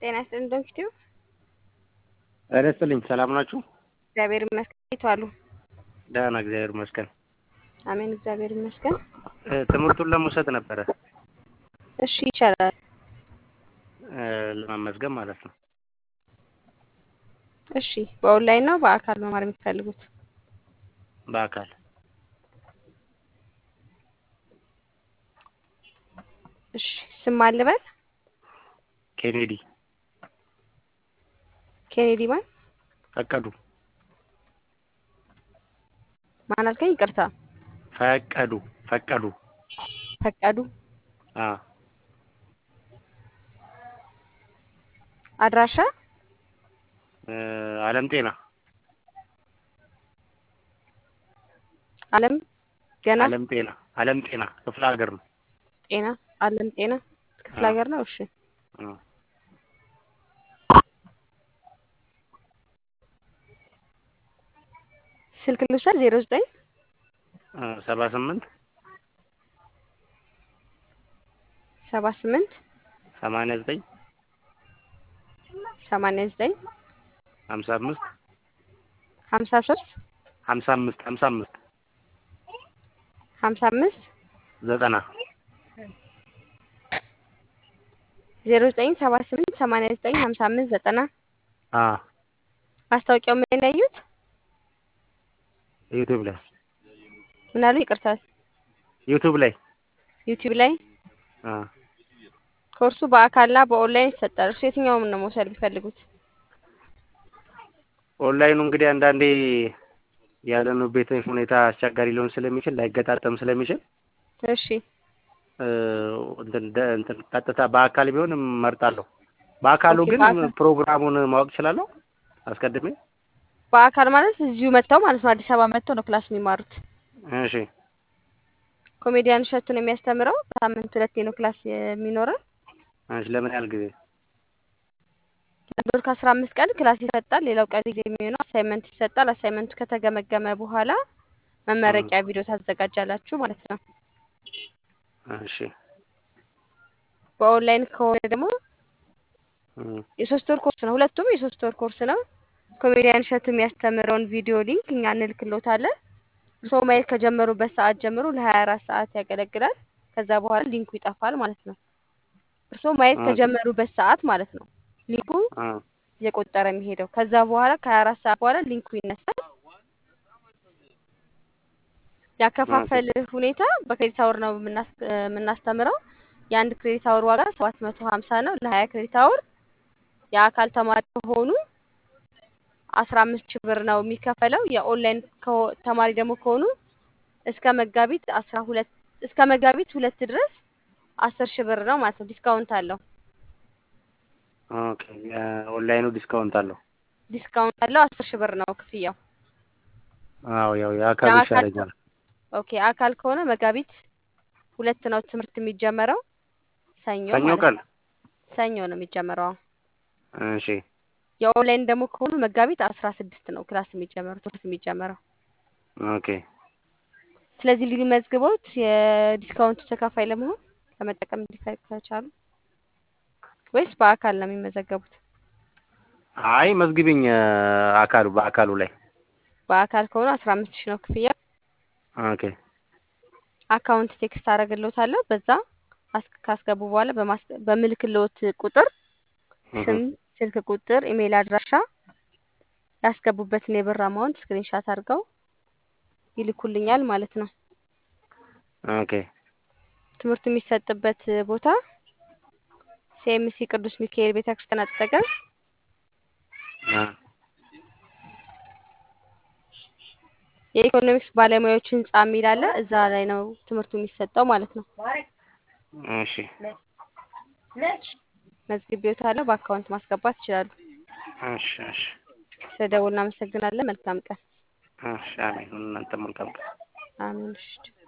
ጤና ይስጥልኝ ዶክተር ጤና ይስጥልኝ ሰላም ናችሁ? እግዚአብሔር ይመስገን። እንዴት ዋሉ? ደህና እግዚአብሔር ይመስገን። አሜን እግዚአብሔር ይመስገን። እ ትምህርቱን ለመውሰድ ነበረ እሺ ይቻላል። እ ለመመዝገብ ማለት ነው። እሺ በኦንላይን ነው በአካል መማር የምትፈልጉት? በአካል እሺ ስም ማን ልበል? ኬኔዲ ኬኔዲ ማን ፈቀዱ ማን አልከኝ? ይቅርታ ፈቀዱ ፈቀዱ ፈቀዱ አ አድራሻ እ አለም ጤና አለም ገና አለም ጤና አለም ጤና ክፍለ ሀገር ነው። ጤና አለም ጤና ክፍለ አዎ። ሀገር ነው። እሺ አ ስልክ ልውሰድ ዜሮ ዘጠኝ እ ሰባ ስምንት ሰባ ስምንት ሰማንያ ዘጠኝ ሰማንያ ዘጠኝ ሀምሳ አምስት ሀምሳ ሶስት ሀምሳ አምስት ሀምሳ አምስት ሀምሳ አምስት ዘጠና ዜሮ ዘጠኝ ሰባ ስምንት ሰማንያ ዘጠኝ ሀምሳ አምስት ዘጠና አ ማስታወቂያው ምን ላይ ያዩት? ዩቲዩብ ላይ ምን አሉ? ይቅርታ ዩቲዩብ ላይ ዩቲዩብ ላይ አ ኮርሱ በአካልና በኦንላይን ይሰጣል። እርሱ የትኛውን ነው መውሰድ የሚፈልጉት? ኦንላይኑ እንግዲህ አንዳንዴ ያለንበት ሁኔታ አስቸጋሪ ሊሆን ስለሚችል ላይገጣጠም ስለሚችል እሺ እ እንትን ደ- እንትን ቀጥታ በአካል ቢሆን እመርጣለሁ። በአካሉ ኦኬ፣ ግን በአካል- ፕሮግራሙን ማወቅ እችላለሁ አስቀድሜ? በአካል ማለት እዚሁ መጥተው ማለት ነው። አዲስ አበባ መጥተው ነው ክላስ የሚማሩት። እሺ ኮሜዲያን እሸቱ ነው የሚያስተምረው። በሳምንት ሁለቴ ነው ክላስ የሚኖረው። እሺ ለምን ያህል ጊዜ? ለአንድ ወር ከአስራ አምስት ቀን ክላስ ይሰጣል። ሌላው ቀን ጊዜ የሚሆነው አሳይመንት ይሰጣል። አሳይመንቱ ከተገመገመ በኋላ መመረቂያ ቪዲዮ ታዘጋጃላችሁ ማለት ነው። እሺ በኦንላይን ከሆነ ደግሞ እ የሶስት ወር ኮርስ ነው። ሁለቱም የሶስት ወር ኮርስ ነው። ኮሜዲያን እሸቱ የሚያስተምረውን ቪዲዮ ሊንክ እኛ እንልክሎታለን። ሰው ማየት ከጀመሩበት ሰዓት ጀምሮ ለሀያ አራት ሰዓት ያገለግላል። ከዛ በኋላ ሊንኩ ይጠፋል ማለት ነው። እርስዎ ማየት ኦኬ። ከጀመሩበት ሰዓት ማለት ነው ሊንኩ አ እየቆጠረ የሚሄደው። ከዛ በኋላ ከሀያ አራት ሰዓት በኋላ ሊንኩ ይነሳል። ያከፋፈል ሁኔታ በክሬዲት አወር ነው የምናስ- የምናስተምረው። የአንድ ክሬዲት አወር ዋጋ ሰባት መቶ ሀምሳ ነው ለሀያ ክሬዲት አወር። የአካል ተማሪ ከሆኑ አስራ አምስት ሺህ ብር ነው የሚከፈለው። የኦንላይን ከሆ- ተማሪ ደግሞ ከሆኑ እስከ መጋቢት አስራ ሁለት እስከ መጋቢት ሁለት ድረስ አስር ሺህ ብር ነው ማለት ነው። ዲስካውንት አለው። ኦኬ የኦንላይኑ ዲስካውንት አለው። ዲስካውንት አለው። አስር ሺህ ብር ነው ክፍያው። አዎ ያው የአካሉ የአካል ይሻለኛል። ኦኬ አካል ከሆነ መጋቢት ሁለት ነው ትምህርት የሚጀመረው። ሰኞ ሰኞ ማለት ቀን ነው። ሰኞ ነው የሚጀመረው። እሺ የኦንላይን ደግሞ ከሆኑ መጋቢት አስራ ስድስት ነው ክላስ የሚጀመረው ትምህርት የሚጀመረው። ኦኬ ስለዚህ ሊመዝግቦት የዲስካውንቱ ተካፋይ ለመሆን ለመጠቀም እንዲፈ- ከቻሉ ወይስ በአካል ነው የሚመዘገቡት? አይ መዝግቢኝ እ አካሉ በአካሉ ላይ በአካል ከሆኑ አስራ አምስት ሺህ ነው ክፍያ። ኦኬ አካውንት ቴክስት አደርግልዎታለሁ። በዛ አስ- ካስገቡ በኋላ በማስ- በምልክልዎት ቁጥር እህ ስም፣ ስልክ ቁጥር፣ ኢሜይል አድራሻ ያስገቡበትን የብር አማውንት ስክሪንሻት አድርገው ይልኩልኛል ማለት ነው። ኦኬ ትምህርቱ የሚሰጥበት ቦታ ሲኤምሲ ቅዱስ ሚካኤል ቤተክርስቲያን አጠገብ አ የኢኮኖሚክስ ባለሙያዎች ህንጻ የሚል አለ። እዛ ላይ ነው ትምህርቱ የሚሰጠው ማለት ነው። እሺ መዝግቤዎታለሁ። በአካውንት ማስገባት ይችላሉ። እሺ እሺ ስለደውል እናመሰግናለን። መልካም ቀን። እሺ አሜን። እናንተም መልካም ቀን። አሜን። እሺ